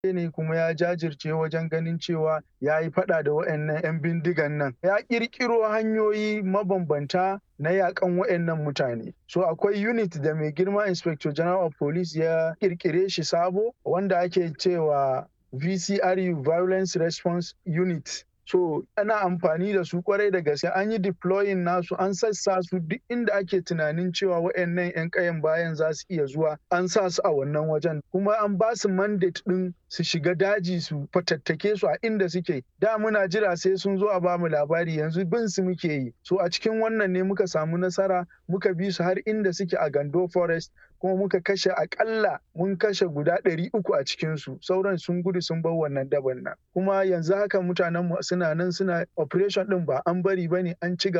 ne kuma ya jajirce wajen ganin cewa ya yi fada da waɗannan 'yan bindigan nan ya ƙirƙiro hanyoyi mabambanta na yakan waɗannan mutane so akwai unit da mai girma inspector general of police ya ƙirƙire shi sabo wanda ake cewa vcru violence response unit so ana amfani da su kwarai da gaske an yi deploying nasu an sassa su duk inda ake tunanin cewa waɗannan 'yan kayan bayan za su iya zuwa an sa su a wannan wajen kuma an ba su mandate ɗin su shiga daji su fatattake su a inda suke da muna jira sai sun zo a ba mu labari yanzu bin su muke yi so a cikin wannan ne muka samu nasara muka bi su har inda suke a gando forest kuma muka kashe akalla mun kashe guda ɗari uku a cikinsu sauran sun gudu sun bar wannan daban nan kuma yanzu haka mutanen mu suna nan suna operation ɗin ba an bari bane an ci